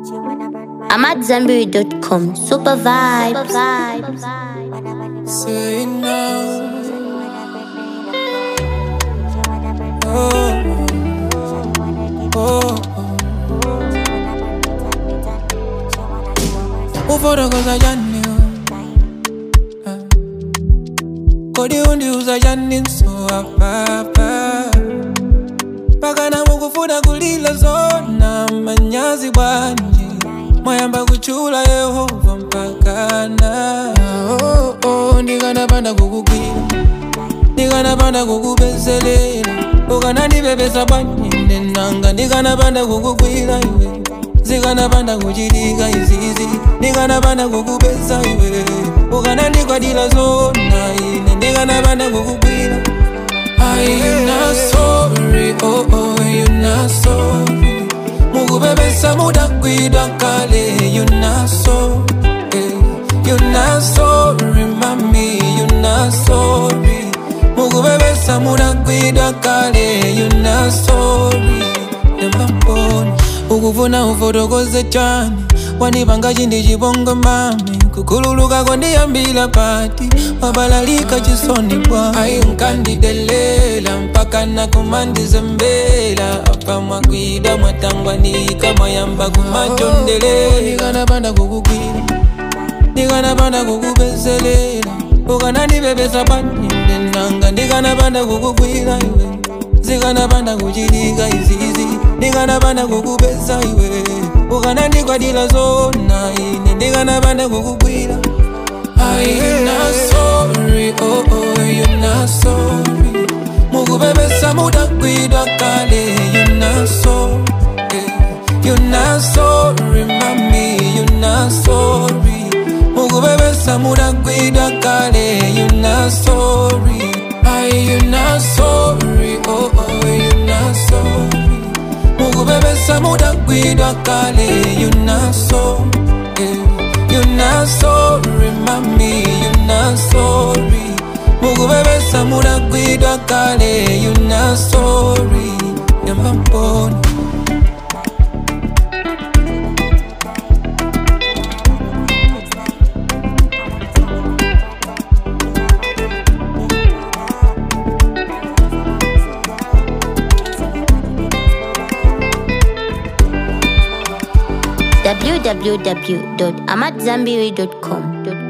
I'm at Zanberry.com. Super vibes. Say no. Oh, oh, oh. Ufotokoza jani oh. Kodi undiuza jani nso apapa Pakana mukufuna kulila zona manyazi bwanji Mwayamba kuchula Yehova mpakana oh, oh, Ndikanapanda kukugwira Ndikanapanda kukubezelela Ukanandibebesa bwanji nanga Ndikanapanda kukugwira iwe zikanapanda kuchitika izizi ndikanapanda kukubesa iwe ukanandikwadila zona ine ndikanapanda kukugwira Are you not sorry? Oh, oh, you not sorry. Mukubebesa mudakwidwa kale, you not sorry. You not sorry, mami, you not sorry. Mukubebesa mudakwidwa kale, you not sorry. Nemamboni, ukufuna ufotokoze chani wanipanga chindi chibongo mami kukhululuka kwandiyambila pati wabalalika chisoni bwa ayi nkandidelela mpaka nakumandizembela apa mwakwida mwatangwanika mwayamba kumachondelela ndikanapanda kukugwira ndikanapanda kukubezelela ukanandibebesa paninde nanga ndikanapanda kukugwira iwe zikanapanda kuchitika izizi ndikanapanda kukubesa iwe ukanandikwadila zona ine ndikanapanda kukugwira Are you not sorry? Oh, oh, you're not sorry. Mukubebesa mudakwidwa kale, you're not sorry. You're not sorry, mami, you're not sorry. Mukubebesa mudakwidwa kale, you're not sorry. Are you not sorry? Oh, oh, you're not sorry. Mukubebesa mudakwidwa kale, you're not sorry. You're not sorry, mami, you're not sorry. Mukubebesa mudakwidwa kale, you're not sorry. Yambamboni. www.amatzambiri.com.